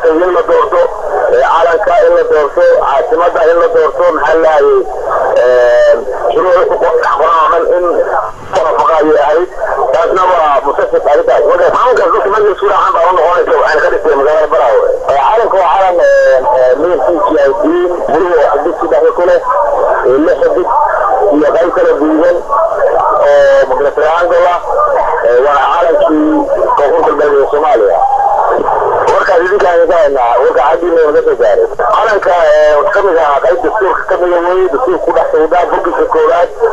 maaragtay in la doorto calanka in la doorto caasimada in la doorto maxaa lahayay shuruuci ku dhex qoran oo dhan in waafaqo ayay ahayd taasna waa mutafik arrintaas marka calankaas dadka markay isku raacaan baa u noqonaysa waxayna ka dhigtay magaalada baraawe calanka waa calan midabkiisu yahay diin buluhu oo xidid sadexda ku leh lix xidid iyo qayb kala guudan oo magna triangle ah waa calankii koonfur galbeed ee soomaaliya warkaas idinkaan ka haynaa warka xaggiina naga soo gaaray calanka kamid ahaa qayb dastuurka kamida weye dastuurka ku dhex sawdaa bogiska koowaad